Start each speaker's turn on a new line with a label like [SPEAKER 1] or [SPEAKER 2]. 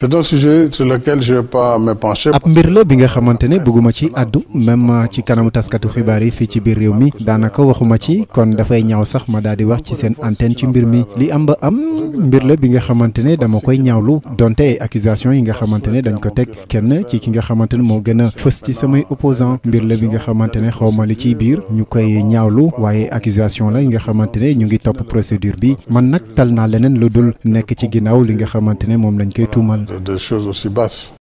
[SPEAKER 1] c'est un sujet sur lequel je vais pas me pencher.
[SPEAKER 2] ab mbir la bi nga xamante ne bëgguma ci àddu même ci kanamu taskatu xibaar yi fii ci biir réew mi daanaka waxuma ci kon dafay ñaaw sax ma daal di wax ci seen antenne ci mbir mi li am ba am mbir la bi nga xamante ne dama koy ñaawlu donte ay accusation yi nga xamante ne dañ ko teg kenn ci ki nga xamante ne moo gën a fës ci samay opposant mbir la bi nga xamante ne xaw ma li ciy biir ñu koy ñaawlu waaye accusation la yi nga xamante ne ñu ngi topp procédure bi man nag tal naa leneen lu dul nekk ci ginnaaw li nga xamante ne moom lañ koy tuumal.
[SPEAKER 1] de choses aussi basses.